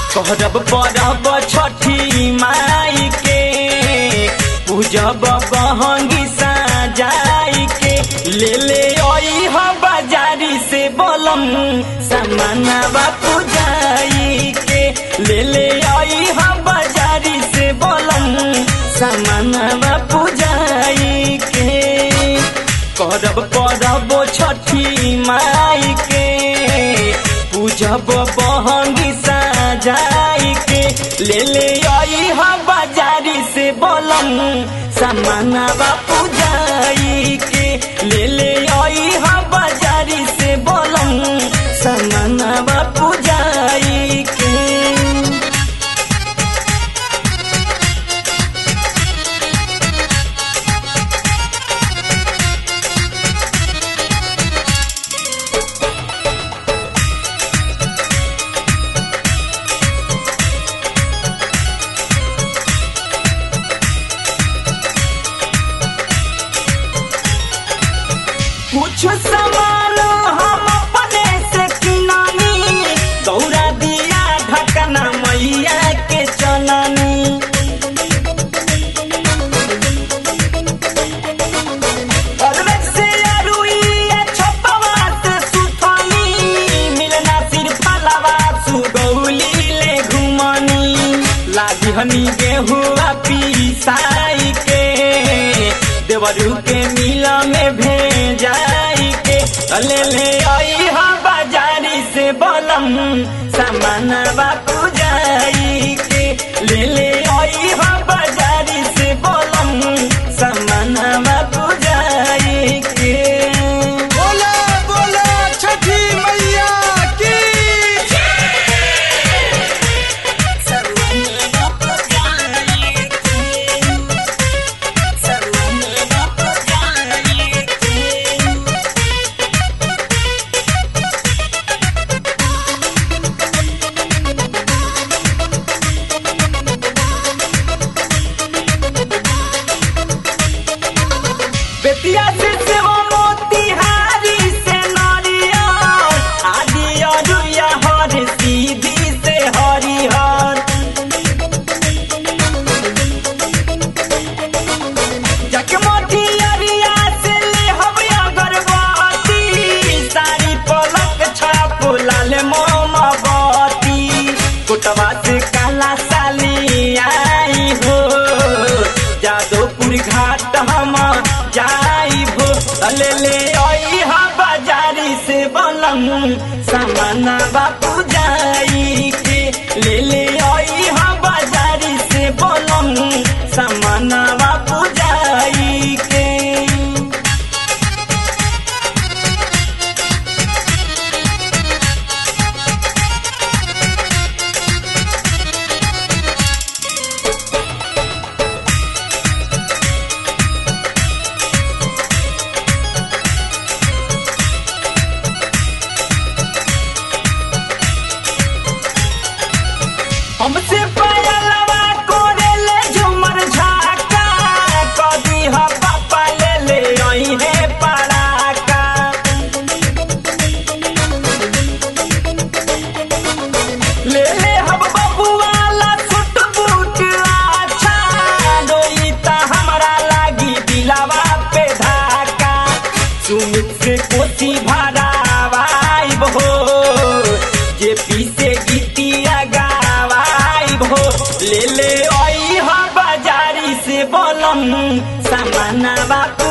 कहरब परब छठी माई के पूजब बहंगी सजाई के ले ले आई ह बाजारी से बोलम सामानवा पूजाई के ले ले आई ह बाजारी से बोलम सामानवा पूजाई के करब परब छठी माई के पूजब बहंगी सजाई के ले ले आई ह बाजारी से बोलम सामानवा पूजाई के ले ले आई ह बाजारी से बोलम सामानवा पूजाई के कुछ सामान हम अपने से किनानी दौरा दिया ढकना मैया के चननी अरवे से अरुइया छपवा से सुथनी मिलना सिर फलवा सुगौली ले घुमनी लागी हनी गेहुआ पीसाई के देवरू के मिला में भेजाई के ले ले आई हा बाजारी से बोलम सामानवा पूजाई के ले ले आई हा बाजारी से बोलम सामानवा पूजाई के बोला बोला छठी मैया की बेतिया से सेहो मोतिहारी से नारिया आदि अरुया हर सीधी से हरिहर जकमोटी अरिया से ले हम अगरबत्ती सारी पलक छाप लाल मोमबत्ती कोटवा से काला साली आई हो जादोपुर घाट हम जाई हो ले ले आई हा बाजारी से बलम सामाना बापू जाई के ले ले आई हा बाजारी से बलम सामाना बापू जाई के हमसे पायलवा कोरे ले झुमर झाका कदी ह पापा ले ले आई है पड़ाका ले ले हम बबुआला सुट बूट अच्छा डोई ता हमरा लागी दिलावा पे धाका सुमित से कोसी भरावाई हो जे पीसे गीतिया गावाई हो ले ले आई हा बाजारी से बोलम सामाना बापू